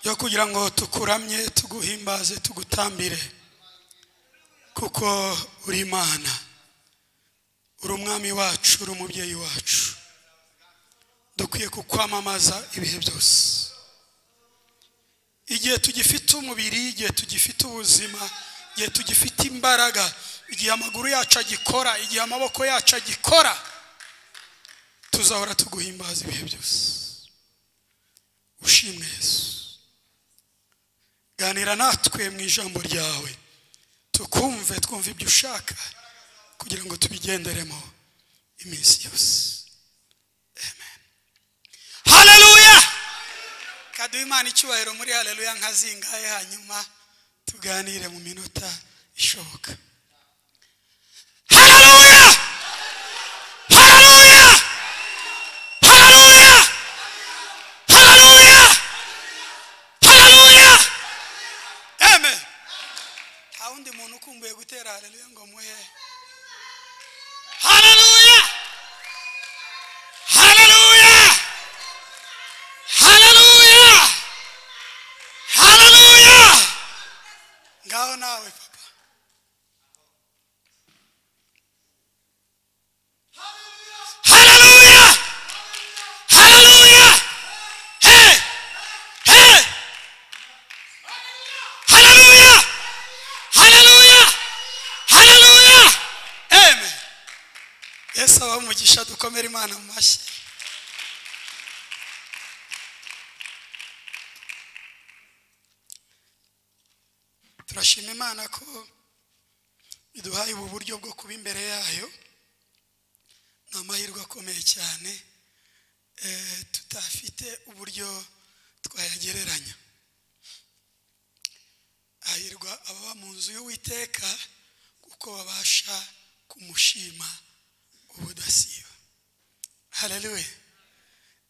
yo kugira ngo tukuramye tuguhimbaze tugutambire kuko uri imana uri umwami wacu uri umubyeyi wacu dukwiye kukwamamaza ibihe byose igihe tugifite umubiri igihe tugifite ubuzima igihe tugifite imbaraga igihe amaguru yacu agikora igihe amaboko yacu agikora tuzahora tuguhimbaza ibihe byose ushimwe yesu ganira natwe mu ijambo ryawe tukumve twumve ibyo ushaka kugira ngo tubigenderemo iminsi yose amen haleluya kaduha imana icyubahiro muri haleluya nka zingahe hanyuma tuganire mu minota ishoboka haleluya haleluya haleluya haleluya haleluya amen nta wundi muntu ukumbuye gutera haleluya ngo muhe haleluya haleluya haleluya haleluya ngaho nawe papa haleluya haleluya hey hey haleluya haleluya haleluya amen yesu abahe umugisha dukomere imana mu mashyi turashima imana ko iduhaye ubu buryo bwo kuba imbere yayo ni amahirwe akomeye cyane eh, tutafite uburyo twayagereranya hahirwa ababa mu nzu y'uwiteka kuko babasha kumushima ubudasiba haleluya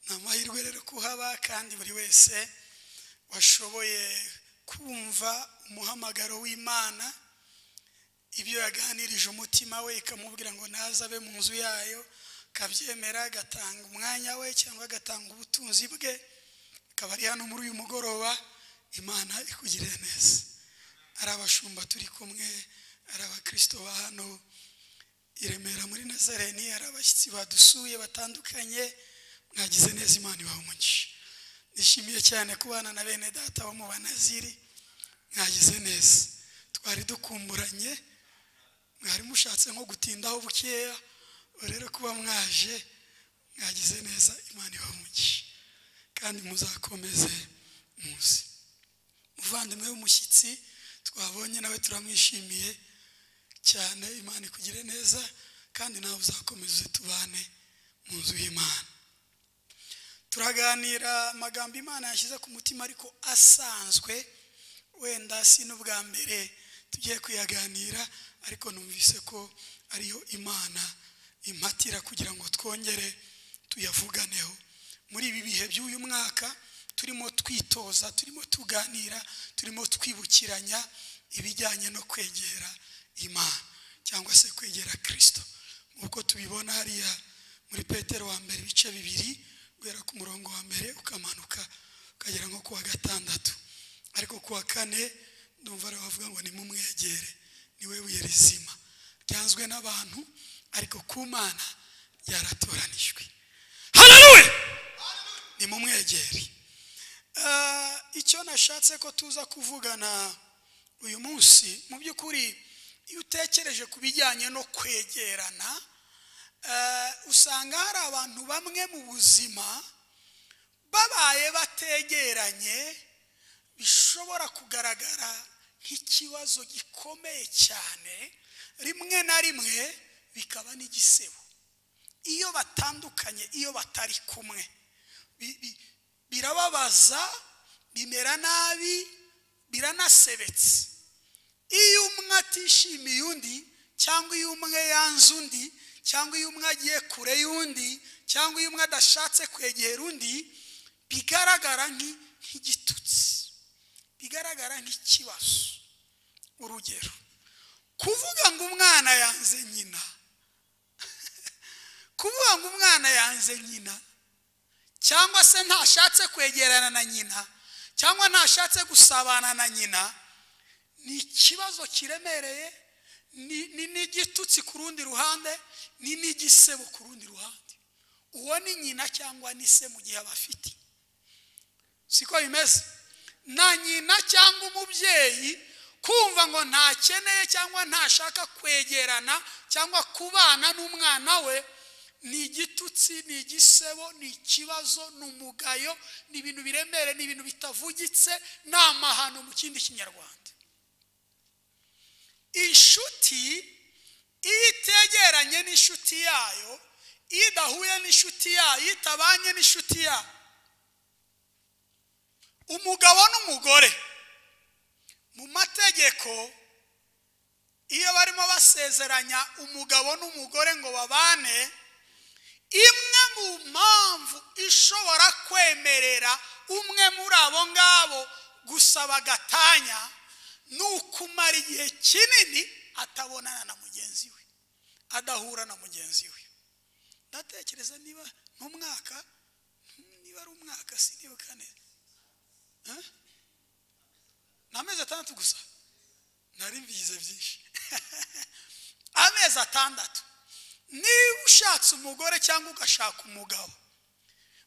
ni amahirwe rero kuhaba kandi buri wese washoboye kumva umuhamagaro w'imana ibyo yaganirije umutima we ikamubwira ngo naze abe mu nzu yayo akabyemera agatanga umwanya we cyangwa agatanga ubutunzi bwe akaba ari hano muri uyu mugoroba imana ikugirire neza ari abashumba turi kumwe ari abakirisito ba hano i remera muri nazareni hari abashyitsi badusuye batandukanye mwagize neza imana ibaha umugisha nishimiye cyane kubana na bene data bo mu banaziri mwagize neza twari dukumburanye mwari mushatse nko gutindaho bukeya ubu rero kuba mwaje mwagize neza imana ibaha umugisha kandi muzakomeze muzi muvandimwe w'umushyitsi twabonye nawe turamwishimiye cyane imana ikugire neza kandi nawe uzakomeze tubane mu nzu y'imana turaganira amagambo imana yashyize ku mutima ariko asanzwe wenda si n'ubwa mbere tugiye kuyaganira ariko numvise ko ariyo imana impatira kugira ngo twongere tuyavuganeho muri ibi bihe by'uyu mwaka turimo twitoza turimo tuganira turimo twibukiranya ibijyanye no kwegera imana cyangwa se kwegera kirisito nk'uko tubibona hariya muri petero wa mbere ibice bibiri guhera ku murongo wa mbere ukamanuka ukagera nko ku wa gatandatu ariko ku wa kane ndumva rero bavuga ngo nimumwegere niwe buye rizima ryanzwe n'abantu ariko ku mana ryaratoranijwe haleluya nimumwegere Ah, icyo nashatse ko tuza kuvugana uyu munsi mu by'ukuri iyo utekereje ku bijyanye no kwegerana eh, usanga hari abantu bamwe mu buzima babaye bategeranye bishobora kugaragara nk'ikibazo gikomeye cyane rimwe na rimwe bikaba n'igisebo iyo batandukanye iyo batari kumwe Bi- bi- birababaza bimera nabi biranasebetse iyo umwe atishimiye undi cyangwa iyo umwe yanze undi cyangwa iyo umwe agiye kure y'undi cyangwa iyo umwe adashatse kwegera undi bigaragara nk'i- nk'igitutsi bigaragara nk'ikibazo urugero kuvuga ngo umwana yanze nyina kuvuga ngo umwana yanze nyina cyangwa se ntashatse kwegerana na nyina cyangwa ntashatse gusabana na nyina ni ikibazo kiremereye ni- ni n'igitutsi ku rundi ruhande ni n'igisebo ku rundi ruhande uwo ni nyina cyangwa ni se mu gihe abafite siko bimeze na nyina cyangwa umubyeyi kumva ngo ntakeneye cyangwa ntashaka kwegerana cyangwa kubana n'umwana we ni igitutsi ni igisebo ni ikibazo ni umugayo ni ibintu biremere ni ibintu bitavugitse ni amahano mu kindi kinyarwanda inshuti iyo itegeranye n'inshuti yayo iyo idahuye n'inshuti yayo iyo itabanye n'inshuti yayo umugabo n'umugore mu mategeko iyo barimo basezeranya umugabo n'umugore ngo babane imwe mu mpamvu ishobora kwemerera umwe muri abo ngabo gusaba agatanya ni ukumara igihe kinini atabonana na mugenzi we adahura na mugenzi we ndatekereza niba n'umwaka niba ari umwaka sinibuka neza Eh? ni amezi atandatu gusa nari mbigize byinshi amezi atandatu niba ushatse umugore cyangwa ugashaka umugabo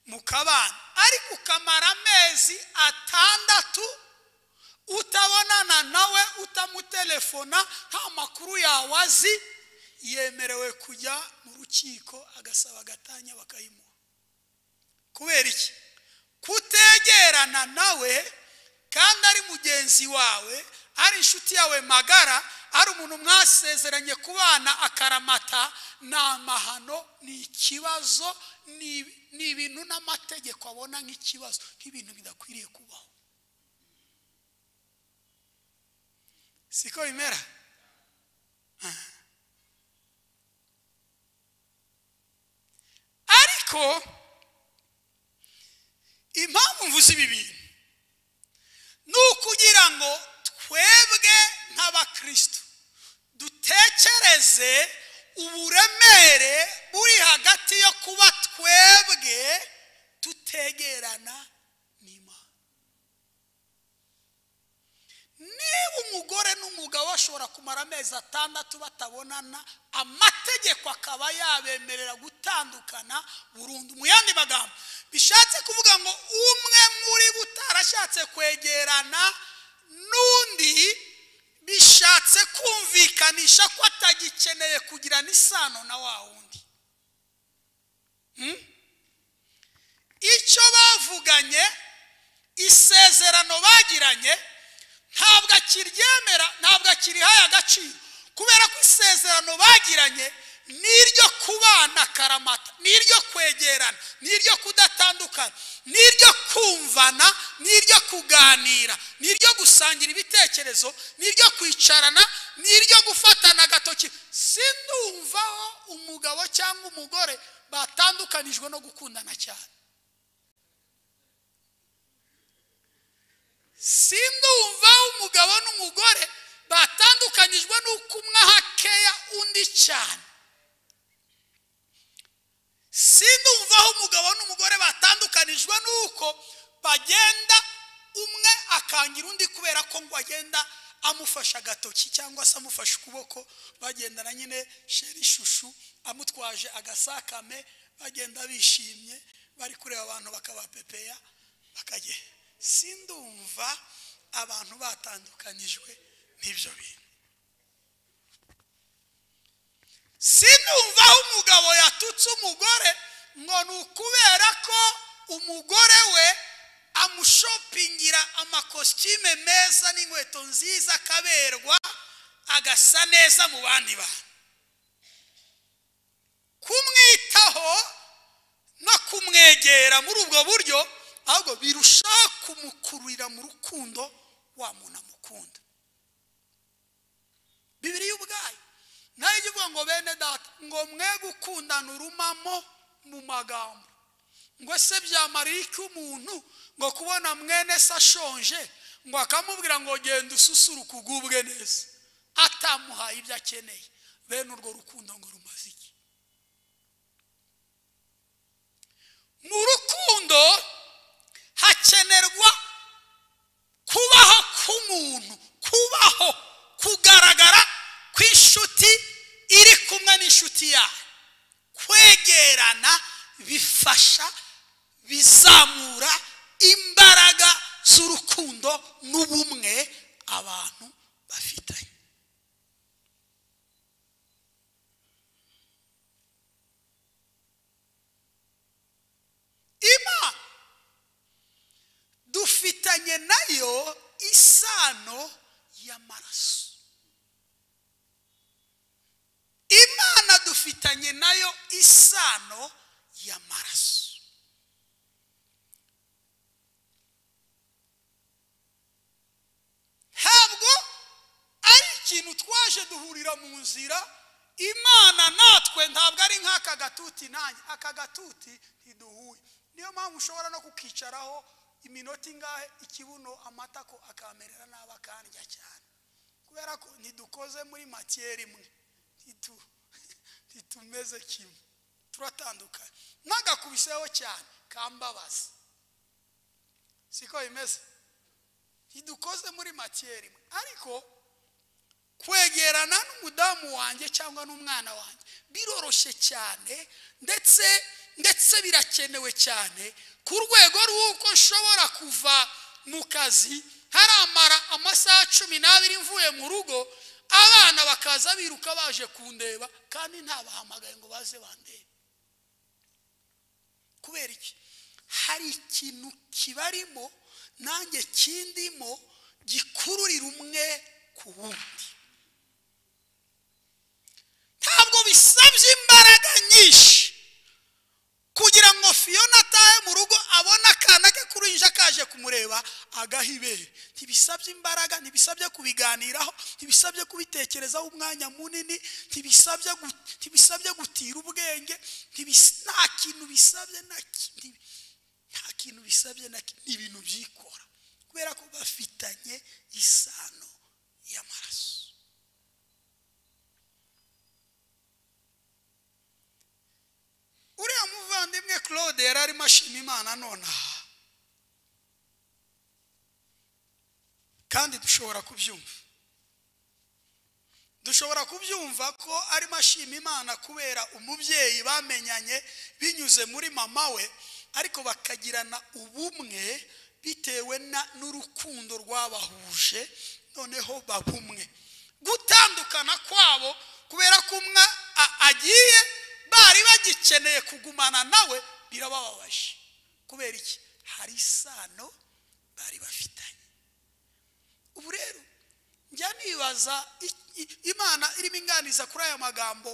mukabana ariko ukamara amezi atandatu utabonana nawe utamutelefona nta makuru yawe azi yemerewe kujya mu rukiko agasaba agatanya bakayimuha kubera iki kutegerana nawe kandi ari mugenzi wawe ari inshuti yawe magara ari umuntu mwasezeranye kubana akaramata ni amahano ni ikibazo ni ni ibintu n'amategeko abona nk'ikibazo nk'ibintu bidakwiriye kubaho siko bimera Ah. ariko impamvu mvuze ibi bintu ni ukugira ngo twebwe nk'abakristo dutekereze uburemere buri hagati yo kuba twebwe tutegerana n'imana niba umugore n'umugabo bashobora kumara amezi atandatu batabonana amategeko akaba yabemerera gutandukana burundu mu yandi magambo bishatse kuvuga ngo umwe muri bo utarashatse kwegerana n'undi bishatse kumvikanisha ko atagikeneye kugirana isano na wa wundi Hmm? icyo bavuganye isezerano bagiranye ntabwo akiryemera ntabwo akirihaye agaciro kubera ko isezerano bagiranye n'iryo kubana karamata n'iryo kwegerana n'iryo kudatandukana n'iryo kumvana n'iryo kuganira n'iryo gusangira ibitekerezo n'iryo kwicarana n'iryo gufatana agatoki sindumvaho umugabo cyangwa umugore batandukanijwe no gukundana cyane sindumva umugabo n'umugore batandukanyijwe n'uko umwe ahakeya undi cyane sindumva umugabo n'umugore batandukanijwe n'uko bagenda umwe akangira undi kubera ko ngo agenda amufashe agatoki cyangwa se amufashe ukuboko bagendana nyine sheri shushu amutwaje agasakame bagenda bishimye bari kureba abantu bakabapepeya bakagenda sindumva abantu batandukanijwe n'ibyo bintu sinumva aho umugabo yatutse umugore ngo ni ukubera ko umugore we amushopingira amakositime meza n'inkweto nziza akaberwa agasa neza mu bandi bantu kumwitaho no kumwegera muri ubwo buryo ahubwo birushaho kumukururira mu rukundo wa muntu amukunda bibiri ubwayo nayo ijya ivuga ngo bene data ngo mwe gukundana urumamo mu magambo ngo se byamarira iki umuntu ngo kubona mwene se ashonje ngo akamubwira ngo genda ususuruke ugubwe neza atamuhaye ibyo akeneye bene urwo rukundo ngo rumaze iki mu rukundo hakenerwa inshuti yawe kwegerana bifasha bizamura imbaraga z'urukundo n'ubumwe abantu bafitanye imana dufitanye nayo isano y'amaraso imana dufitanye nayo isano y'amaraso ntabwo ari ikintu twaje duhurira mu nzira imana natwe ntabwo ari nk'aka gatuti nanjye aka gatuti ntiduhuye niyo mpamvu ushobora no kukicaraho iminota ingahe ikibuno amata ko akamerera nabi akarya cyane kubera ko ntidukoze muri matiyeri imwe ntitumeze kimwe turatandukanye ntagakubiseho cyane kambabaza siko bimeze ntidukoze muri matiyeri imwe ariko kwegerana n'umudamu wanjye cyangwa n'umwana wanjye biroroshye cyane ndetse ndetse birakenewe cyane ku rwego rw'uko nshobora kuva mu kazi haramara amasaha cumi n'abiri mvuye mu rugo abana bakaza biruka baje kundeba kandi ntabahamagaye ngo baze bandebe kubera iki hari ikintu kibarimo nanjye kindimo gikururira umwe ku wundi ntabwo bisabye imbaraga nyinshi kugira ngo fiyona atahe mu rugo abone akana ke kurinja kaje kumureba agaha ibere ntibisabye imbaraga ntibisabye kubiganiraho ntibisabye kubitekerezaho umwanya munini ntibisabye gutira ubwenge nta kintu bisabye na nta kintu bisabye na ni ibintu byikora kubera ko bafitanye isano y'amaraso uriya muvandimwe claude yari arimo ashima imana nonaha kandi dushobora kubyumva dushobora kubyumva ko arimo ashima imana kubera umubyeyi bamenyanye binyuze muri mama we ariko bakagirana ubumwe bitewe n'urukundo rwabahuje noneho babumwe gutandukana kwabo kubera ko umwe agiye bari bagikeneye kugumana nawe birabababaje kubera iki hari isano bari bafitanye ubu rero njya nibaza imana irimo inganiza kuri aya magambo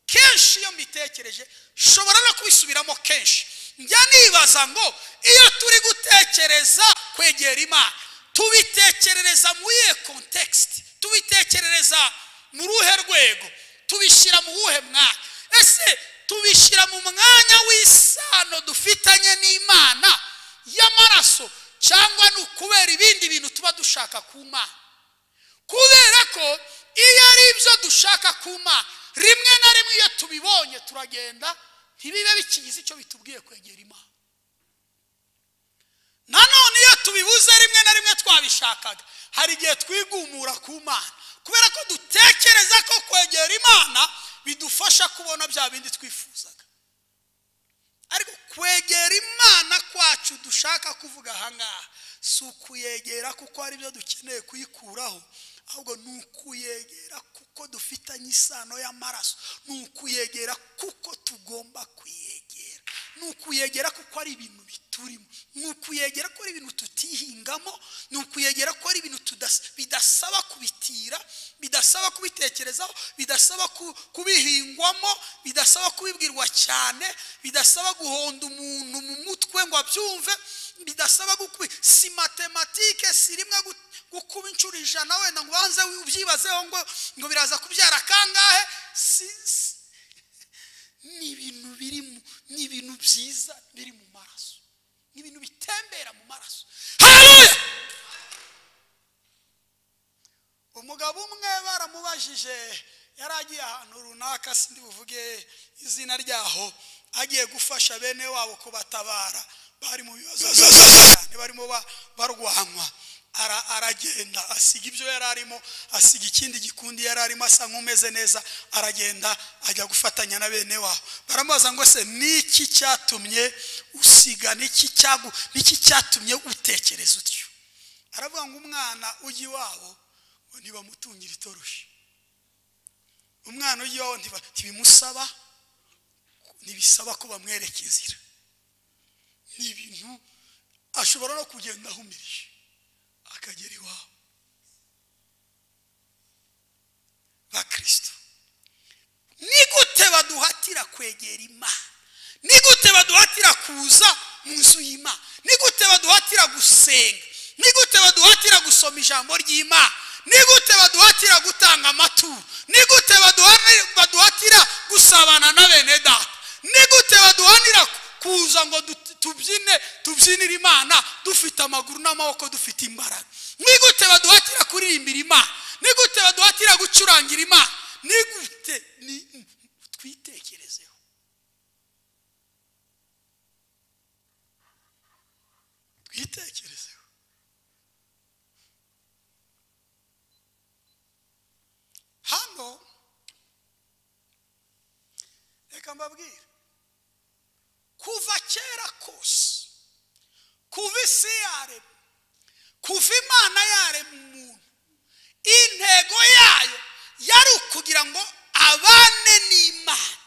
kenshi iyo mbitekereje nshobora no kubisubiramo kenshi njya nibaza ngo iyo turi gutekereza kwegera imana tubitekerereza muri iyo kontekisiti tubitekerereza mu ruhe rwego tubishyira mu wuhe mwaka ese tubishyira mu mwanya w'isano dufitanye n'imana y'amaraso cyangwa ni ukubera ibindi bintu tuba dushaka ku mana kubera ko iyo ari ibyo dushaka ku mana rimwe na rimwe iyo tubibonye turagenda ntibibe bikigize icyo bitubwiye kwegera imana nanone iyo tubibuze rimwe na rimwe twabishakaga hari igihe twigumura ku mana kubera ko dutekereza ko kwegera imana bidufasha kubona bya bindi twifuzaga ariko kwegera imana kwacu dushaka kuvuga ahangaha si ukuyegera kuko hari ibyo dukeneye kuyikuraho ahubwo ni ukuyegera kuko dufitanye isano y'amaraso ni ukuyegera kuko tugomba kuyegera ni ukuyegera kuko ari ibintu biturimo ni ukuyegera ko ari ibintu tutihingamo ni ukuyegera ko ari ibintu bidasaba kubitira bidasaba kubitekerezaho bidasaba kubihingwamo bidasaba kubibwirwa cyane bidasaba guhonda umuntu mu mutwe ngo abyumve bidasaba si matematike si rimwe gukuba inshuro ijana wenda ngo ubanze ubyibazeho ngo ngo biraza kubyara kangahe ni ibintu birimo ni ibintu byiza biri mu maraso ni ibintu bitembera mu maraso umugabo umwe baramubajije yari agiye ahantu runaka sindi buvuge izina ryaho agiye gufasha bene wabo kubatabara bari mu bibazo cyane barimo barwanywa aragenda asiga ibyo yari arimo asiga ikindi gikundi yari arimo asa nk'umeze neza aragenda ajya gufatanya na bene wabo baramubaza ngo se niki cyatumye usiga niki cyagu niki cyatumye utekereza utyo aravuga ngo umwana ujya iwabo ngo ntibamutungira itoroshi umwana ujya iwabo ntiba- ntibimusaba ntibisaba ko bamwereka inzira ni ibintu ashobora no kugenda ahumirije akagera iwabo ba kirisito ni gute baduhatira kwegera imana ni gute baduhatira kuza mu nzu y'imana ni gute baduhatira gusenga ni gute baduhatira gusoma ijambo ry'imana ni gute baduhatira gutanga amaturo ni gute baduha- baduhatira gusabana na bene data ni gute baduhanira kuza ngo du- tubyine tubyinire imana dufite amaguru n'amaboko dufite imbaraga ni gute baduhatira kuririmbira imana ni gute baduhatira gucurangira imana ni gute ni- twitekerezeho twitekerezeho hano reka mbabwire kuva kera kose kuva isi yaremwa kuva imana yaremwa umuntu intego yayo yari ukugira ngo abane n'imana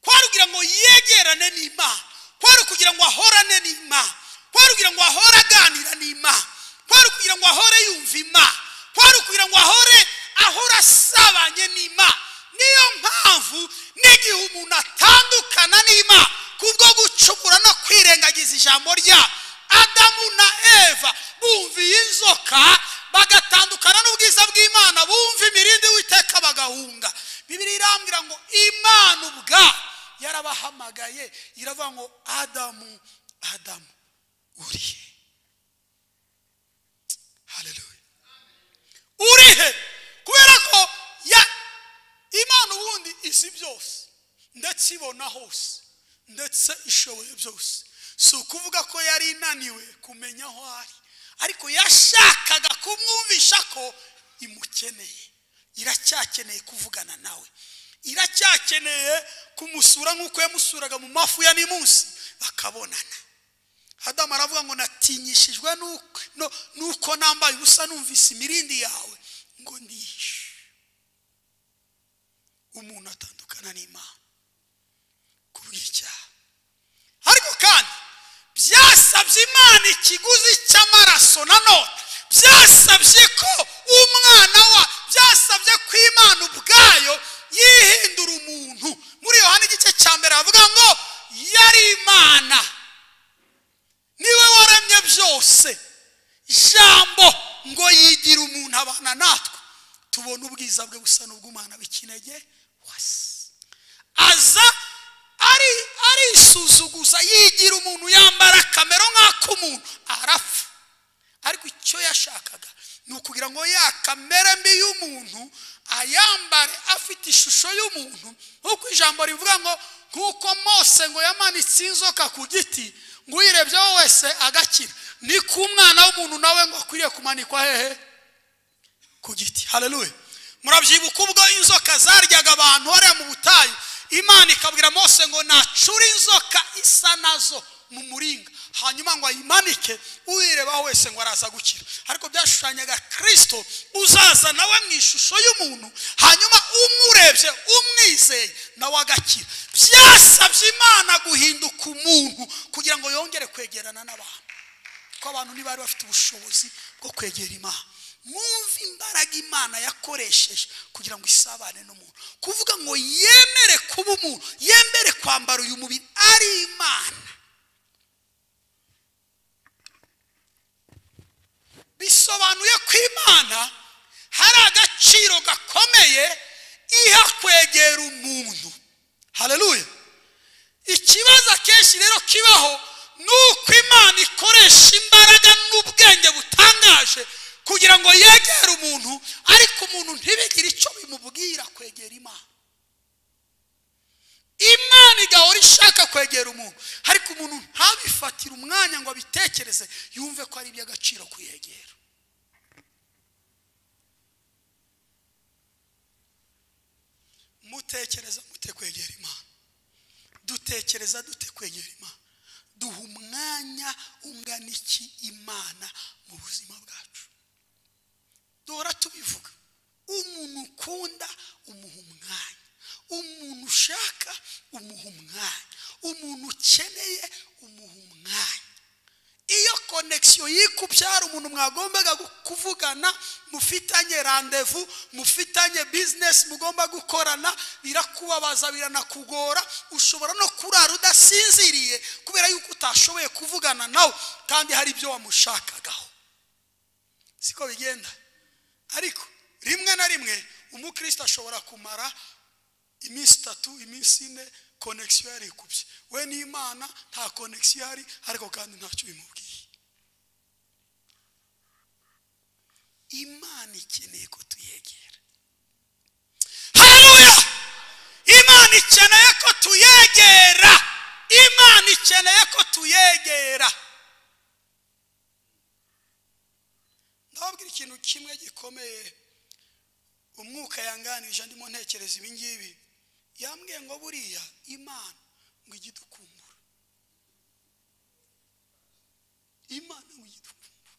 kwari kugira ngo yegerane n'imana kwari kugira ngo ahorane n'imana kwari kugira ngo ahore aganira n'imana kwari kugira ngo ahore yumva imana kwari kugira ngo ahore ahora asabanye n'imana niyo mpamvu n'igihe umuntu atandukana n'imana kubwo gucukura no kwirengagiza ijambo rya adamu na eva bumviye inzoka bagatandukana n'ubwiza bw'imana bumva imirindi witeka bagahunga bibiri irambwira ngo imana ubwa yarabahamagaye iravuga ngo adamu adamu urihe haleluya urihe kubera ko ya imana ubundi izi byose ndetse ibona hose ndetse ishoboye byose si ukuvuga ko yari inaniwe kumenya aho ari ariko yashakaga kumwumvisha ko imukeneye iracyakeneye kuvugana nawe iracyakeneye kumusura nk'uko yamusuraga mu mafu ya nimunsi bakabonana hadamu aravuga ngo natinyishijwe n'uko- no- n'uko nambaye ubusa numvise imirindi yawe ngo ndihishe umuntu atandukana n'imana kubw'icyaha ariko kandi byasabye imana ikiguzi cy'amaraso nanone byasabye ko umwana wa byasabye ko imana ubwayo yihindura umuntu muri yohani igice cya mbere havuga ngo yari imana niwe waremye byose jambo ngo yigira umuntu abana natwe tubona ubwiza bwe busa n'ubw'umwana w'ikinege wasi aza ari arisuzuguza yigira umuntu yambara kamero nk'ak'umuntu arapfa ariko icyo yashakaga ni ukugira ngo ya kamere mbi y'umuntu ayambare afite ishusho y'umuntu nk'uko ijambo rivuga ngo nk'uko mose ngo yamanitse inzoka ku giti ngo uyirebyeho wese agakira ni ku mwana w'umuntu nawe ngo akwiriye kumanikwa hehe ku giti haleluya murabyibuka ubwo inzoka zaryaga abantu hariya mu butayu imana ikabwira mose ngo nacure inzoka isa nazo mu muringa hanyuma ngo ayimanike uyirebaho wese ngo araza gukira ariko byashushanyaga kirisito uzaza nawe mu ishusho y'umuntu hanyuma umurebye umwizeye nawe agakira byasabye imana guhinduka umuntu kugira ngo yongere kwegerana n'abantu ko abantu ntibari bafite ubushobozi bwo kwegera imana mwumve imbaraga imana yakoresheje kugira ngo isabane n'umuntu kuvuga ngo yemere kuba umuntu yemere kwambara uyu mubiri ari imana bisobanuye ko imana hari agaciro gakomeye iha kwegera umuntu haleluya ikibazo akenshi rero kibaho ni uko imana ikoresha imbaraga n'ubwenge butangaje kugira ngo yegere umuntu ariko umuntu ntibigire icyo bimubwira kwegera imana imana igahora ishaka kwegera umuntu ariko umuntu ntabifatire umwanya ngo abitekereze yumve ko ari iby'agaciro kuyegera mutekereza mute kwegera imana dutekereza dute kwegera imana duha umwanya ungana iki imana mu buzima bwacu duhora tubivuga umuntu ukunda umuha umwanya umuntu ushaka umuha umwanya umuntu ukeneye umuha umwanya iyo konegisiyo yikubyara umuntu mwagombaga kuvugana mufitanye randevu mufitanye bizinesi mugomba gukorana birakubabaza biranakugora ushobora no kurara udasinziriye kubera yuko utashoboye kuvugana nawe kandi hari ibyo wamushakagaho siko bigenda ariko rimwe na rimwe umukristo ashobora kumara iminsi itatu iminsi ine konegisiyo yarikubye we n'imana nta konegisiyo yari ariko kandi ntacyo bimubwiye imana ikeneye ko tuyegera haruya imana ikeneye ko tuyegera imana ikeneye ko tuyegera ndababwira ikintu kimwe gikomeye umwuka yanganije ndimo ntekereza ibi ngibi yambwiye ngo buriya imana ngo ijye idukumbura imana ngo ijye idukumbura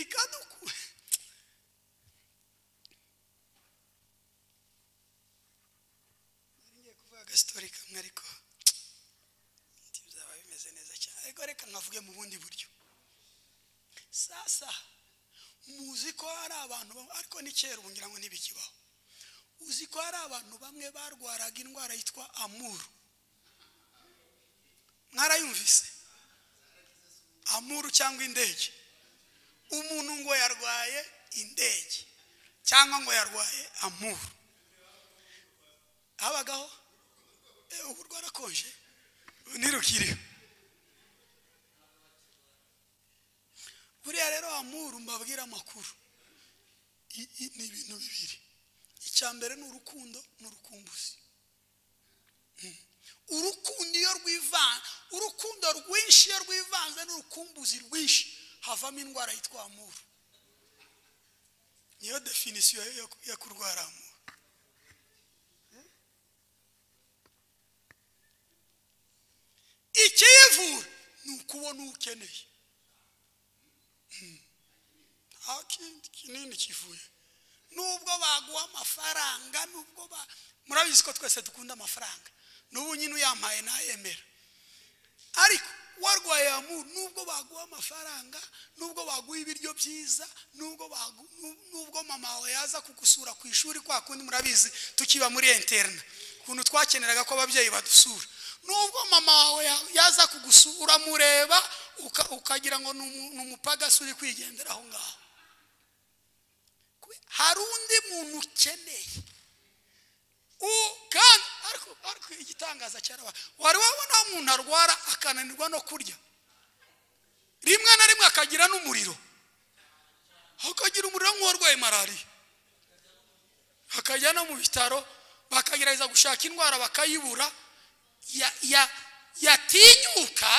ikadukura nari ngiye kuvuga agasitori kamwe ariko byaba bimeze neza cyane ariko reka nkavuge mu bundi buryo sasa muzi ko hari abantu ariko ni kera ubu ngira ngo ntibikibaho uzi ko hari abantu bamwe barwaraga indwara yitwa amuru mwarayumvise amuru cyangwa indege umuntu ngo yarwaye indege cyangwa ngo yarwaye amuru habagaho ubu rwarakonje ntirukiriho buriya rero amuru mbabwire amakuru ni ibintu bibiri mbere ni urukundo ni urukumbuzi urukundo iyo rwivanze urukundo rwinshi iyo rwivanze n'urukumbuzi rwinshi havamo indwara yitwa amuru niyo definisiyo yo kurwara amuru ikiyivura ni ukubona uwo ukeneye nta kindi kinini kivuye nubwo baguha amafaranga nubwo ba murabizi ko twese dukunda amafaranga n'ubu nyine uyampaye ntayemera ariko warwaye amuru nubwo baguha amafaranga nubwo baguha ibiryo byiza nubwo mama wawe yaza kugusura ku ishuri kwa kundi murabizi tukiba muri interina ukuntu twakeneraga ko ababyeyi badusura nubwo mama wawe yaza kugusura mureba ukagira ngo ni umupagasi uri kwigendera aho ngaho hari undi muntu ukeneye kandi ariko igitangaza cyarabaye wari wabona aho umuntu arwara akananirwa no kurya rimwe na rimwe akagira n'umuriro akagira umuriro nk'uwarwaye malariya akajya no mu bitaro bakagerageza gushaka indwara bakayibura yatinyuka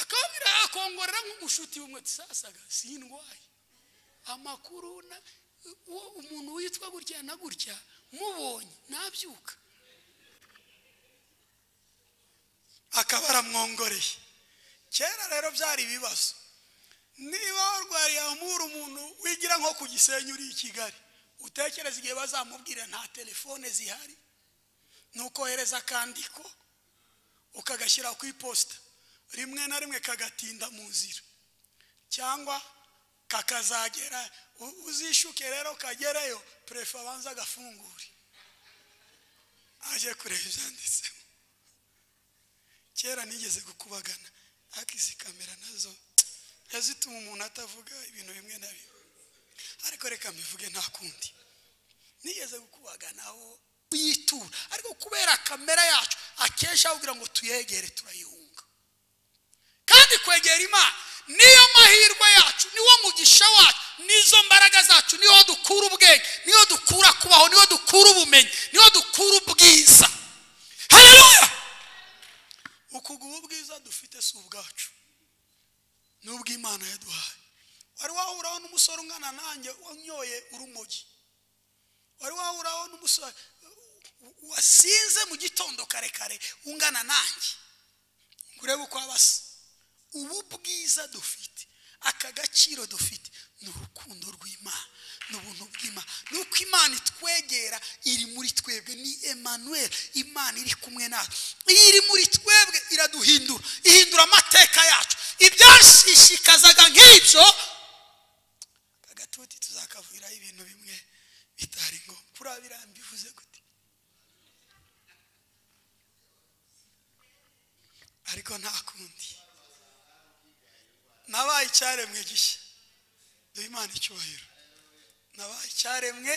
akabwira akongorera nk'umushuti w'umwe sasaga si indwaye amakuru umuntu witwa gutya na gutya mubonye nabyuka akaba aramwongoreye kera rero byari ibibazo niba warwariye amura umuntu wigira nko ku gisenyi uri i kigali utekereza igihe bazamubwira nta telefone zihari ntukohereza akandiko ukagashyira ku iposita rimwe na rimwe kagatinda mu nzira cyangwa kakazagera uzishuke rero kagereyo purefe abanza agafungure aje kureba ibyanditsemo kera nigeze gukubagana ariko izi kamera nazo zituma umuntu atavuga ibintu bimwe na bimwe ariko reka mbivuge nta kundi nigeze gukubagana aho yitura ariko kubera kamera yacu akenshi aho kugira ngo tuyegere turayihunga kandi kwegera imana niyo mahirwe yacu niwo mugisha wacu nizo mbaraga zacu niho dukura ubwenge niho dukura kubaho niho dukura ubumenyi niho dukura ubwiza hareruya ukuguha ubwiza dufite si ubwacu ni ubw'imana yaduhaye wari wahuraho n'umusore ungana nanjye wanyoye urumogi wari wahuraho n'umusore wasinze mu gitondo kare kare ungana nanjye urebe uko aba asa ubu bwiza dufite aka gaciro dufite ni urukundo rw'imana ni ubuntu bw'imana ni uko imana itwegera iri muri twebwe ni Emmanuel imana iri kumwe natwe iyo iri muri twebwe iraduhindura ihindura amateka yacu ibyashishikazaga nk'ibyo aka gatuti tuzakavuriraho ibintu bimwe bitari ngombwa kuriya birambi bivuze gute ariko nta kundi nabaye icyaremwe gishya duha imana icyubahiro nabaye icyaremwe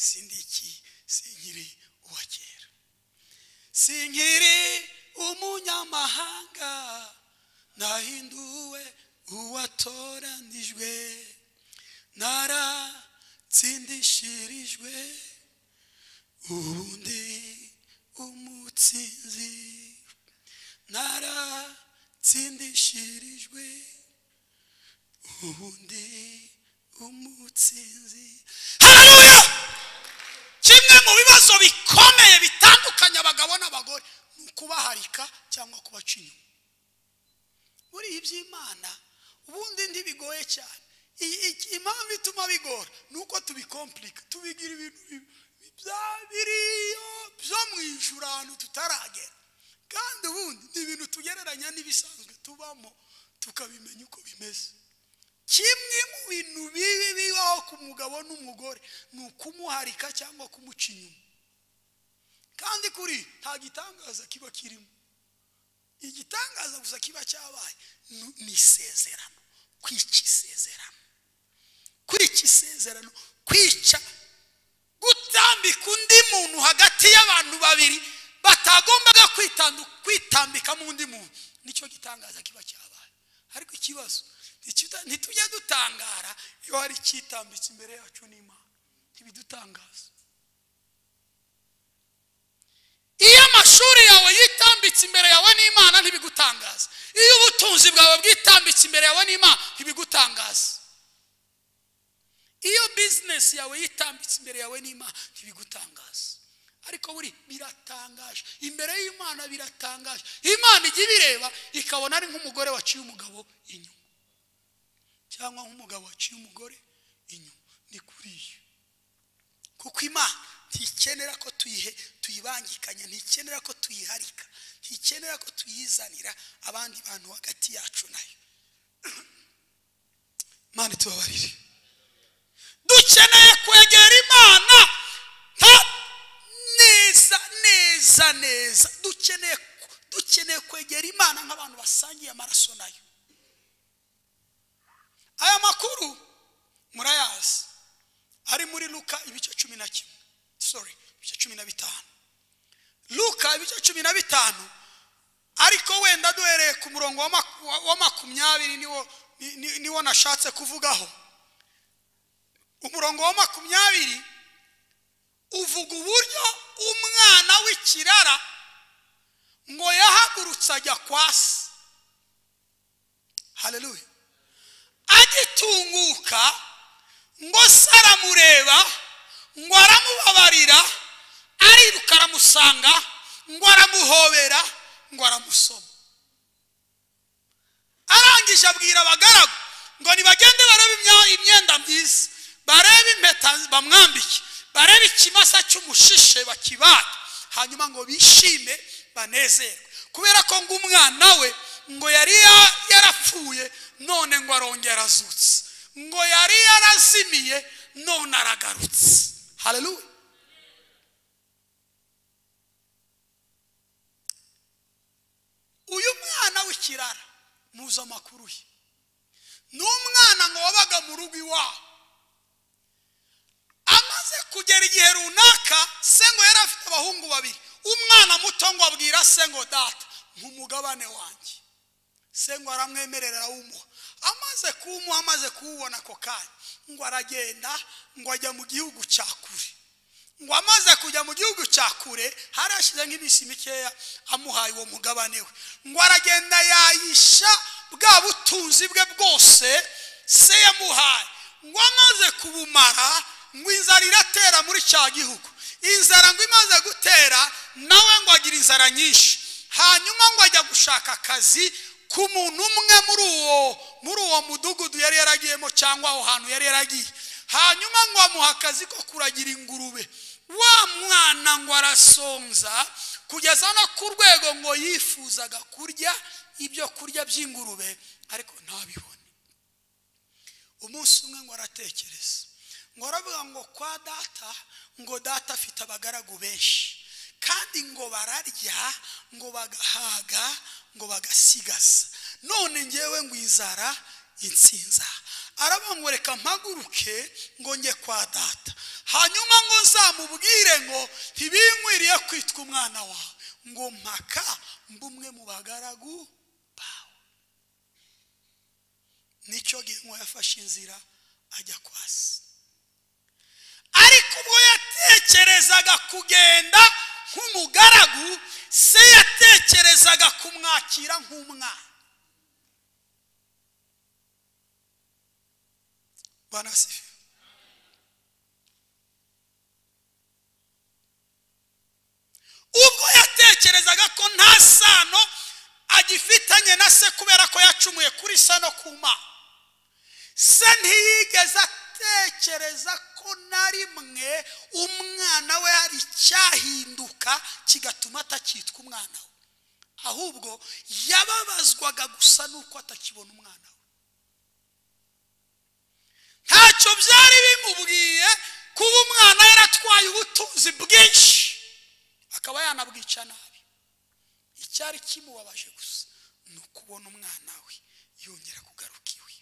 sindiki sinkiri uwa kera sinkiri umunyamahanga nahinduwe uwatoranijwe naratsindishirijwe ubundi umutsinzi naratsindishirijwe ubundi umutsinzi haleluya kimwe mu bibazo bikomeye bitandukanya abagabo n'abagore ni ukubaharika cyangwa kubaca inyuma muri iby'imana ubundi ntibigoye cyane Iyi- iki- impamvu ituma bigora ni uko tubikompurika tubigira ibintu bi- bya biriyo byo mu ijuru ahantu tutaragera kandi ubundi ni ibintu tugereranya n'ibisanzwe tubamo tukabimenya uko bimeze kimwe mu bintu bibi bibaho ku mugabo n'umugore ni ukumuharika cyangwa kumuca inyuma kandi kuri nta gitangaza kiba kirimo igitangaza gusa kiba cyabaye ni- ni isezerano kwica isezerano kwica isezerano kwica gutambika undi muntu hagati y'abantu babiri batagombaga kwitandu- kwitambika mu undi muntu nicyo gitangaza kiba cyabaye ariko ikibazo ntikitu- ntitujya dutangara iyo hari icyitambitse imbere yacu n'imana ntibidutangaza iyo amashuri yawe yitambitse imbere yawe n'imana ntibigutangaza iyo ubutunzi bwawe bwitambitse imbere yawe n'imana ntibigutangaza iyo bizinesi yawe yitambitse imbere yawe n'imana ntibigutangaza ariko buri biratangaje imbere y'imana biratangaje imana ijya ibireba ikabona ari nk'umugore waciye umugabo inyuma cyangwa nk'umugabo waciye umugore inyuma ni kuriya kuko imana ntikenera ko tuyihe tuyibangikanya ntikenera ko tuyiharika ntikenera ko tuyizanira abandi bantu hagati yacu nayo imana itubabarire dukeneye kwegera imana nta- neza neza neza dukeneye ku- dukeneye kwegera imana nk'abantu basangiye amaraso nayo aya makuru murayazi ari muri luka ibice cumi na kimwe sorry ibice cumi na bitanu luka ibice cumi na bitanu ariko wenda duhereye ku murongo wa maku- wa- wa makumyabiri niwo ni- ni- niwo nashatse kuvugaho umurongo wa makumyabiri uvuga uburyo umwana w'ikirara ngo yahagurutse ajya kwa se haleluya agitunguka ngo se aramureba ngo aramubabarira ariruka aramusanga ngo aramuhobera ngo aramusoma arangije abwira abagaragu ngo nibagende barebe imya- imyenda myiza barebe impeta bamwambike barebe ikimasa cy'umushishe bakibate hanyuma ngo bishime banezerwe kubera ko ngo umwana we ngo yari ya- yarapfuye none ngo arongera azutse ngo yari yarazimiye none aragarutse haleluya uyu mwana w'ikirara muzi amakuru ye ni umwana ngo wabaga mu rugo iwabo amaze kugera igihe runaka se ngo yari afite abahungu babiri umwana muto ngo abwira se ngo data nk'umugabane wanjye se ngo aramwemerera arawumuha amaze kuwumuha amaze kuwubona ako kanya ngo aragenda ngo ajya mu gihugu cya kure ngo amaze kujya mu gihugu cya kure hari hashize nk'iminsi mikeya amuhaye uwo mugabane we ngo aragenda yayisha bwa butunzi bwe bwose se yamuhaye ngo amaze kubumara ngo inzara iratera muri cya gihugu inzara ngo imaze gutera nawe ngo agira inzara nyinshi hanyuma ngo ajya gushaka akazi ku muntu umwe muri uwo muri uwo mudugudu yari yaragiyemo cyangwa aho hantu yari yaragiye hanyuma ngo amuha akazi ko kuragira ingurube wa mwana ngo arasonza kugeza no ku rwego ngo yifuzaga kurya ibyo kurya by'ingurube ariko ntabibone umunsi umwe ngo aratekereza ngo aravuga ngo kwa data ngo data afite abagaragu benshi kandi ngo bararya ngo bagahaga ngo bagasigaza none ngewe ngo inzara insinza arabona reka mpaguruke ngo njye kwa data hanyuma ngo nzamubwire ngo ntibinkwiriye kwitwa umwana wawe ngo mpaka mba umwe mu bagaragu bawe nicyo gihe yafashe inzira ajya kwa se ariko ubwo yatekerezaga kugenda nk'umugaragu se yatekerezaga kumwakira nk'umwana banasifi ubwo yatekerezaga ko nta sano agifitanye na se kubera ko yacumuye kuri se no ku mana se ntiyigeze atekereza ko na rimwe umwana we hari icyahinduka kigatuma atacyitwa umwana we ahubwo yababazwaga gusa n'uko atakibona umwana we ntacyo byari bimubwiye kuba umwana yaratwaye ubutunzi bwinshi akaba yanabwica nabi icyari kimubabaje gusa ni ukubona umwana we yongera kugaruka iwe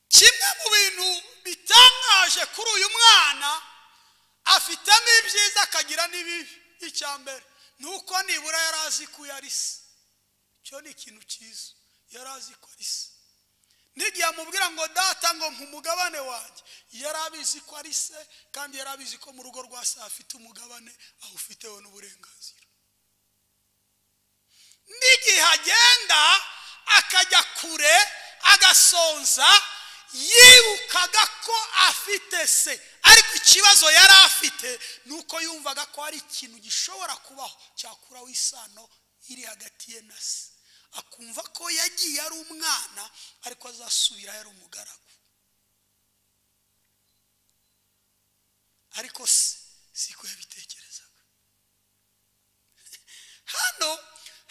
kimwe mu bintu bitangaje kuri uyu mwana afitemo ibyiza akagira n'ibibi icyambere nuko nibura yari azi ko yari se icyo ni ikintu cyiza yari azi ko ari se n'igihe amubwira ngo data ngo nk'umugabane wanjye yari abizi ko ari se kandi yari abizi ko mu rugo rwa se afite umugabane awufiteho n'uburenganzira n'igihe agenda akajya kure agasonza yibukaga ko afite se ariko ikibazo yari afite ni uko yumvaga ko hari ikintu gishobora kubaho cyakuraho isano iri hagati ye na se akumva ko yagiye ari umwana ariko azasubira yari umugaragu ariko se siko yabitekerezaga hano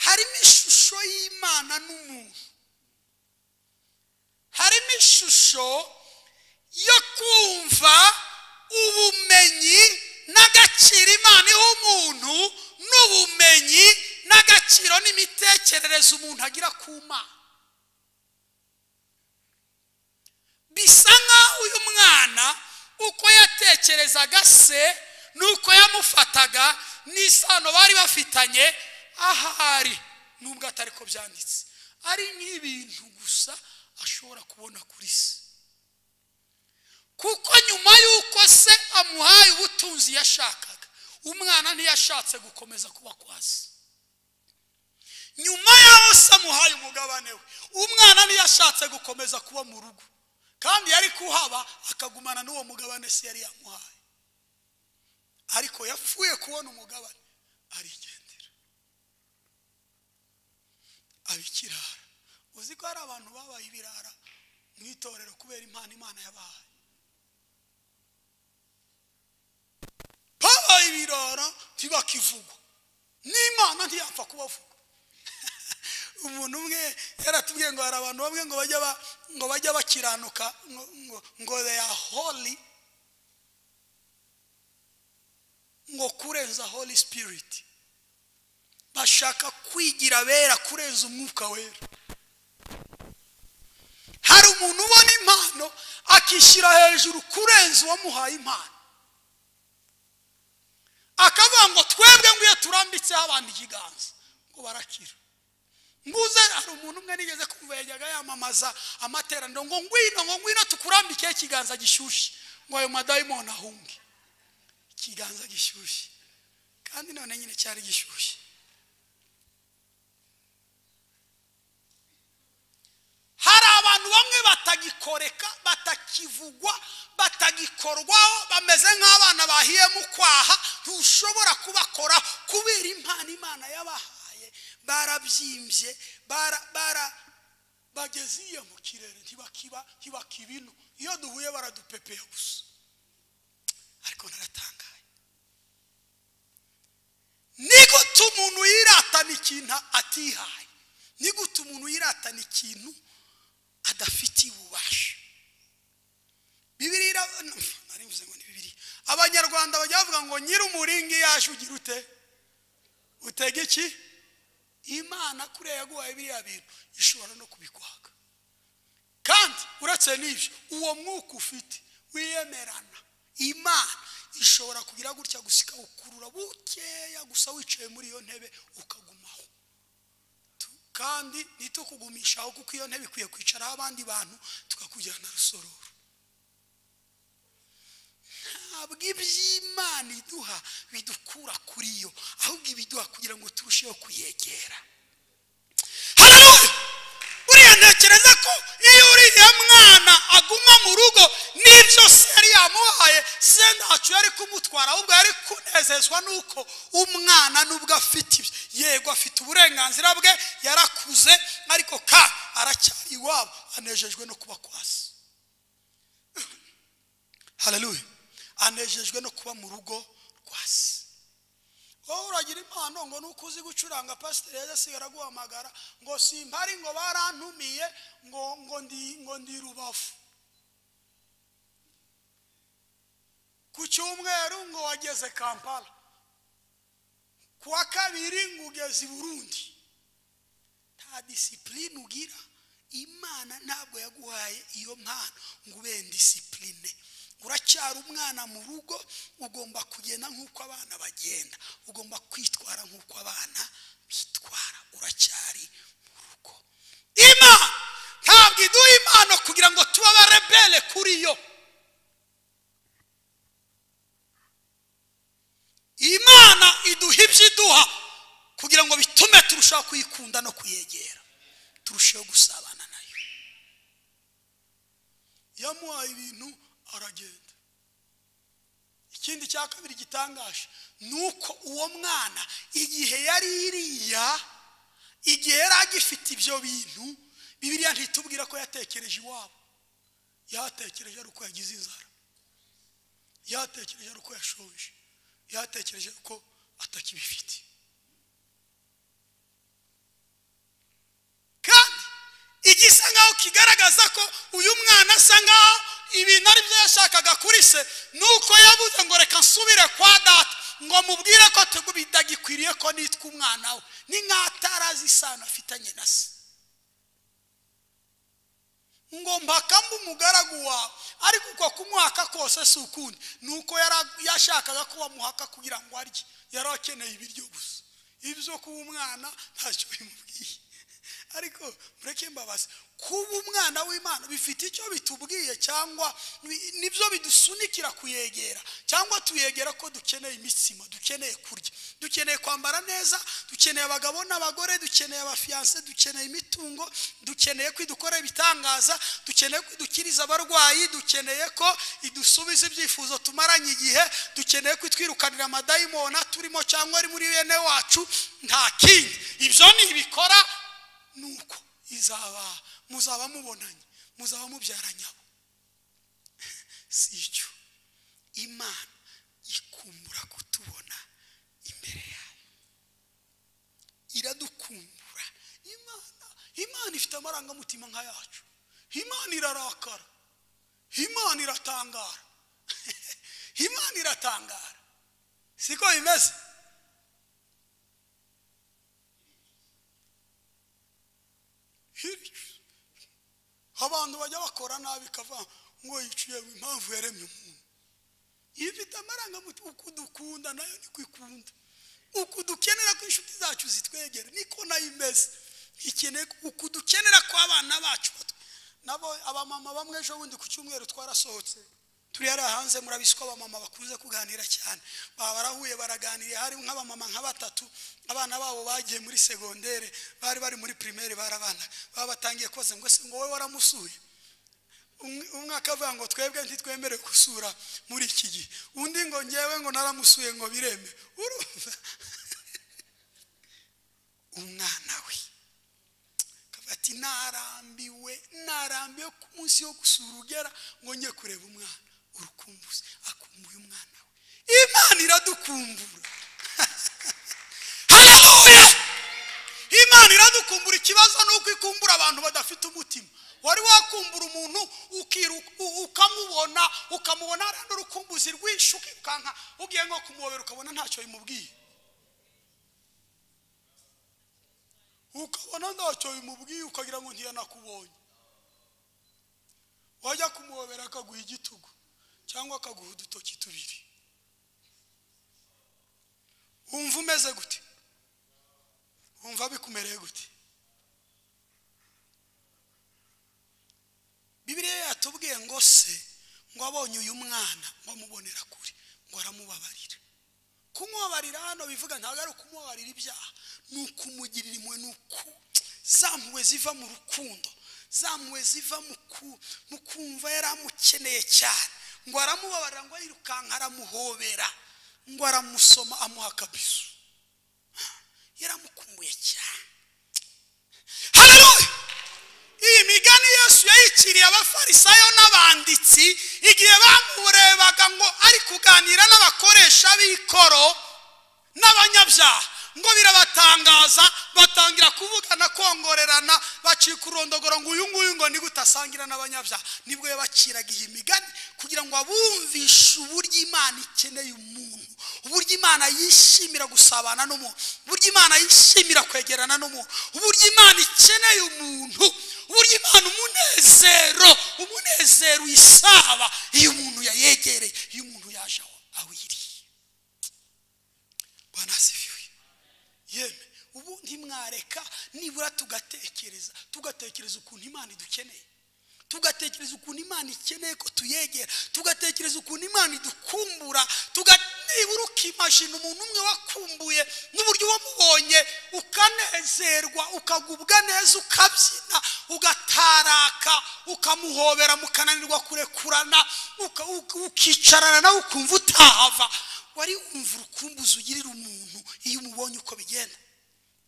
harimo ishusho y'imana n'umuntu harimo ishusho yo kumva ubumenyi n'agaciro imana iha umuntu n'ubumenyi n'agaciro n'imitekerereze umuntu agira ku mana bisa nk'aho uyu mwana uko yatekerezaga se n'uko yamufataga n'isano bari bafitanye ahari nubwo atari ko byanditse ari nk'ibintu gusa ashobora kubona kuri se kuko nyuma y'uko se amuhaye ubutunzi yashakaga umwana ntiyashatse gukomeza kuba kwa se nyuma y'aho se amuhaye umugabane we umwana ntiyashatse gukomeza kuba mu rugo kandi yari kuhaba akagumana n'uwo mugabane se yari yamuhaye ariko yapfuye kubona umugabane arigendera abikirara uzi ko hari abantu babaye ibirara mu itorero kubera impano imana yabahaye babaye ibirara ntibakivugwa n'imana ntiyapfa kubavuga umuntu umwe yaratubwiye ngo hari abantu bamwe ngo bajya ngo bajya bakiranuka ngo they are holy ngo kurenza holy spirit bashaka kwigira abera kurenza umwuka wera hari umuntu ubona impano akishyira hejuru kurenza uwamuhaye impano akavuga ngo twebwe ngo iyo turambitseho abantu ikiganza ngo barakira mbuze hari umuntu umwe nigeze kumva yajyaga yamamaza amateraniro ngo ngwino ngo ngwino tukurambikeho ikiganza gishyushye ngo ayo madayimoni ahunge ikiganza gishyushye kandi none nyine cyari gishyushye hari abantu bamwe bakorwaho bameze nk'abana bahiye mu kwaha ntushobora kubakora kubera impano imana yabahaye barabyimbye bara bara bageze iyo mu kirere ntibakiba ntibakibino iyo duhuye baradupepeya gusa ariko naratangaye ni gute umuntu yiratana ikintu atihaye ni gute umuntu yiratana ikintu adafitiye ububasha bibiriya ntibivuze ngo ni bibiri abanyarwanda bajya bavuga ngo nyir'umuringa iyo yaje ugira ute utega iki imana kuriya yaguhaye biriya bintu ishobora no kubikwaga kandi uretse n'ibyo uwo mwuka ufite wiyemerana imana ishobora kugira gutya gusa ikawukurura bukeya gusa wicaye muri iyo ntebe ukagumaho kandi ntitukugumishaho kuko iyo ntebe ikwiye kwicaraho abandi bantu tukakujyana rusororo ntabwo iby'imana iduha bidukura kuri yo ahubwo ibiduha kugira ngo turusheho kuyegera hano uriya ntekereza ko iyo uriya mwana aguma mu rugo n'ibyo se yari yamuhaye se ntacyo yari kumutwara ahubwo yari kunezezwa n'uko umwana nubwo afite ibyo yego afite uburenganzira bwe yarakuze ariko kandi aracyari iwabo anejejwe no kuba kwasi hararuye anejejwe no kuba mu rugo rwa se wowe uragira impano ngo nuko uzi gucuranga pasiteri yajya araguhamagara ngo simpari ngo barantumiye ngo ngo ndi ngo ndi rubavu ku cyumweru ngo wageze kampala ku wa kabiri ngo ugeze i burundi nta disipurine ugira imana ntabwo yaguhaye iyo mpano ngo ube disipurine uracyari umwana mu rugo ugomba kugenda nk'uko abana bagenda ugomba kwitwara nk'uko abana bitwara uracyari mu rugo imana ntabwo iduha impano kugira ngo tuba abarebere kuri yo imana iduha ibyo iduha kugira ngo bitume turushaho kuyikunda no kuyegera turusheho gusabana nayo yamuhaye ibintu aragenda ikindi cya kabiri gitangaje ni uko uwo mwana igihe yari iriya igihe yari agifite ibyo bintu bibiriya ntitubwira ko yatekereje iwabo yatekereje ari uko yagize inzara yatekereje ari uko yashoje yatekereje ko atakibifite kandi igisa nkaho kigaragaza ko uyu mwana asa nkaho ibintu ari byo yashakaga kuri se ni uko yabuze ngo reka nsubire kwa data ngo mubwire ko bidagikwiriye ko nitwa umwana we ni nk'atarazi isano afitanye na se ngo mpaka mba umugaragu wawe ariko uko kumuhaka kose si ukundi ni uko yashakaga ko bamuhaka kugira ngo arye yari akeneye ibiryo gusa ibyo kuba umwana ntacyo bimubwiye ariko mureke mbabaze kuba umwana w'imana bifite icyo bitubwiye cyangwa nibyo bidusunikira kuyegera cyangwa tuyegera ko dukeneye imitsima dukeneye kurya dukeneye kwambara neza dukeneye abagabo n'abagore dukeneye abafiyanse dukeneye imitungo dukeneye ko idukora ibitangaza dukeneye ko idukiriza abarwayi dukeneye ko idusubiza ibyifuzo tumaranye igihe dukeneye ko itwirukanira amadayimona turimo cyangwa ari muri bene wacu nta kindi ibyo ntibikora nuko izaba muzaba mubonanye muzaba mubyaranyabo si icyo imana ikumbura kutubona imbere yayo iradukumbura imana imana ifite amarangamutima nk'ayacu imana irarakara imana iratangara imana iratangara siko bimeze abantu bajya bakora nabi ikava ngo yiciye impamvu yaremye umuntu iyo ufite amarangamutima uko udukunda nayo niko ikunda uko dukenera ko inshuti zacu zitwegera niko nayo imeze ikeneye uko dukenera ko abana bacu nabo abamama bamwe ejo bundi ku cyumweru twarasohotse turi hariya hanze murabizi ko abamama bakunze kuganira cyane baba barahuye baraganiriye hari nk'abamama nka batatu abana babo bagiye muri segondere bari bari muri pirimeri barabana baba batangiye koza ngo se ngo wowe waramusuye umwe- umwaka avuga ngo twebwe ntitwemerewe gusura muri iki gihe undi ngo ngewe ngo naramusuye ngo bireme urumva umwana we akavuga ati narambiwe narambiwe ku munsi wo gusura ugera ngo njye kureba umwana urukumbuzi akumbuye umwana we imana iradukumbura haleluya imana iradukumbura ikibazo ni uko ikumbura abantu badafite umutima wari wakumbura umuntu ukiru- u- ukamubona ukamubona hariya n'urukumbuzi rwinshi ukirukanka ugiye nko kumuhobera ukabona ntacyo bimubwiye ukabona ntacyo bimubwiye ukagira ngo ntiyanakubonye wajya kumuhobera akaguha igitugu cyangwa akaguha udutoki tubiri wumva umeze gute wumva bikumereye gute bibiliya yatubwiye ngo se ngo abonye uyu mwana ngo amubonera kure ngo aramubabarira kumubabarira hano bivuga ntabwo ari ukumubabarira ibyaha ni ukumugirira imwe ni uku za mpuhwe ziva mu rukundo za mpuhwe ziva mu ku- mu kumva yari amukeneye cyane ngo aramubabarira ngo arirukanka aramuhobera ngo aramusoma amuha akabizu yaramukumbuye cyane haleluya iyi migani yesu yayikiriye abafarisayo n'abanditsi igihe bamurebaga ngo ari kuganira n'abakoresha b'ikoro n'abanyabyaha ngo birabatangaza batangira kuvugana kongorerana bacika urondogoro ngo uyu nguyu ngo ni gute asangira n'abanyabyaha nibwo yabaciraga iyi migani kugira ngo abumvishe uburyo imana ikeneye umuntu uburyo imana yishimira gusabana n'umuntu uburyo imana yishimira kwegerana n'umuntu uburyo imana ikeneye umuntu uburyo imana umunezero umunezero uyisaba iyo umuntu yayegereye iyo umuntu yaje aho awiriye bwana asifiwe yemwe ubu ntimwareka nibura tugatekereza tugatekereza ukuntu imana idukeneye tugatekereza ukuntu imana ikeneye ko tuyegera tugatekereza ukuntu imana idukumbura tuga nibura ukimashina umuntu umwe wakumbuye n'uburyo wamubonye ukanezerwa ukagubwa neza ukabyina ugataraka ukamuhobera mukananirwa kurekurana uka- uka- ukicarana nawe ukumva utahava wari wumva urukumbuzi ugirira umuntu iyo umubonye uko bigenda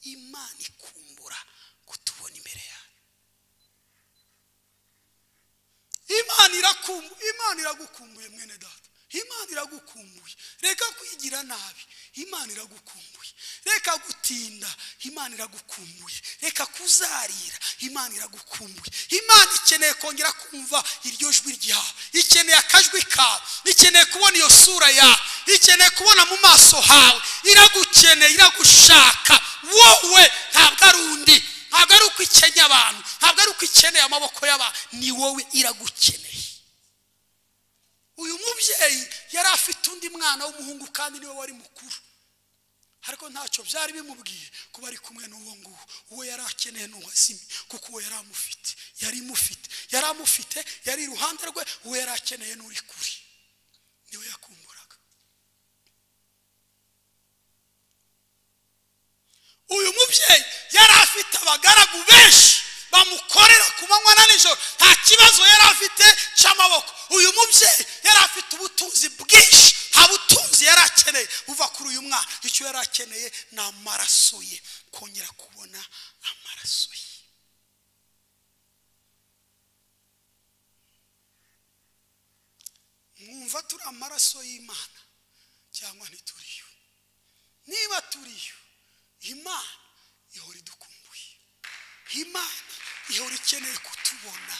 imana ikumbura kutubona imbere yayo imana irakumbu imana iragukumbuye mwene data imana iragukumbuye reka kwigira nabi imana iragukumbuye reka gutinda imana iragukumbuye reka kuzarira imana iragukumbuye imana ikeneye kongera kumva iryo jwi ryawe ikeneye akajwi kawe ikeneye kubona iyo sura yawe ikeneye kubona mu maso hawe iragukeneye iragushaka wowe ntabwo ari undi ntabwo ari uko ikenya abantu ntabwo ari uko ikeneye amaboko y'abantu ni wowe iragukeneye uyu mubyeyi yari afite undi mwana w'umuhungu kandi niwe wari mukuru ariko ntacyo byari bimubwiye kuba ari kumwe n'uwo nguwo uwo yari akeneye n'uwazimye kuko uwo yari amufite yari imufite yari amufite yari iruhande rwe uwo yari akeneye n'uri kure niwe yakumburaga uyu mubyeyi yari afite abagaragu benshi bamukorera ku manywa na nijoro nta kibazo yari afite cy'amaboko uyu mubyeyi yari afite ubutunzi bwinshi nta butunzi yari akeneye buva kuri uyu mwana icyo yari akeneye ni amaraso ye kongera kubona amaraso ye mwumva turi amaraso y'imana cyangwa ntituriyo niba turiyo imana ihora idukumbuye imana ihora ikeneye kutubona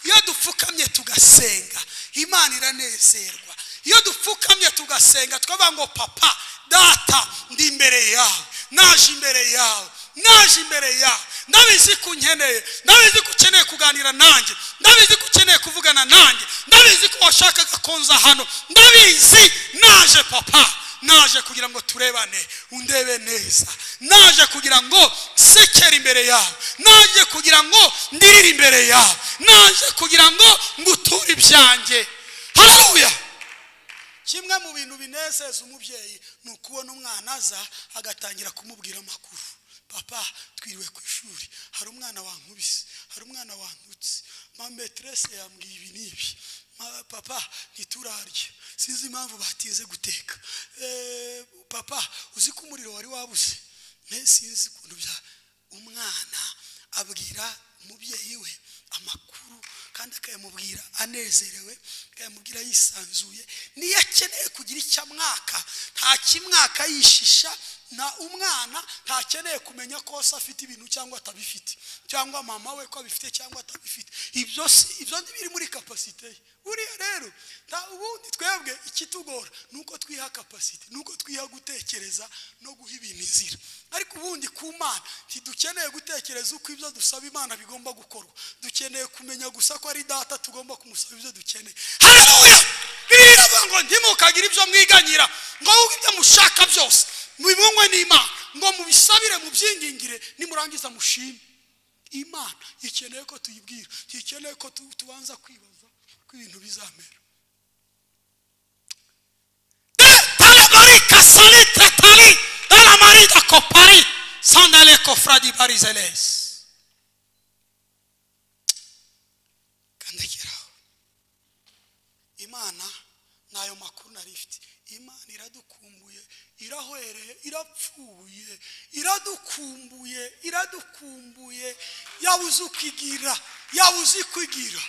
iyo dupfukamye tugasenga imana iranezerwa iyo dupfukamye tugasenga tukavuga ngo papa data ndi imbere yawe naje imbere yawe naje imbere yawe ndabizi ko unkeneye ndabizi ko ukeneye kuganira nanjye ndabizi ko ukeneye kuvugana nanjye ndabizi ko washakaga konza hano ndabizi naje papa naje kugira ngo turebane undebe neza naje kugira ngo sekere imbere yawe naje kugira ngo ndirire imbere yawe naje kugira ngo nguture ibyanjye haleluya kimwe mu bintu binezeza umubyeyi ni ukubona umwana aza agatangira kumubwira amakuru papa twiriwe ku ishuri hari umwana wankubise hari umwana wandutse mameterese yambwiye ibi n'ibi Ma- papa ntiturarye sinzi impamvu batinze guteka Eh, papa uzi ko umuriro wari wabuze mpe sinzi ukuntu bya umwana abwira umubyeyi we amakuru kandi akayamubwira anezerewe akayamubwira yisanzuye niyo akeneye kugira icyo amwaka nta kimwaka yishisha na umwana ntakeneye kumenya ko se afite ibintu cyangwa atabifite cyangwa mama we ko abifite cyangwa atabifite ibyo si ibyo biri muri kapasite ye buriya rero nta ubundi twebwe ikitugora ni uko twiha kapasite ni uko twiha gutekereza no guha ibintu izira ariko ubundi ku mana ntidukeneye gutekereza uko ibyo dusaba imana bigomba gukorwa dukeneye kumenya gusa ko ari data tugomba kumusaba ibyo dukeneye haleluya biravuga ngo ntimukagire ibyo mwiganyira ngo ahubwo ibyo mushaka byose mubimunywe n'imana ngo mubisabire mubyingingire nimurangiza mushime imana ikeneye ko tuyibwira ikeneye ko tu- tubanza kwibaza ko ibintu bizamera Talamari kasali tetali. Talamari da kopari. Sandale kofra di barizeles. kandagiraho imana nayo makuru nari ifite imana iradukumbuye irahwereye irapfuye iradukumbuye iradukumbuye yabuze uko igira yabuze uko igira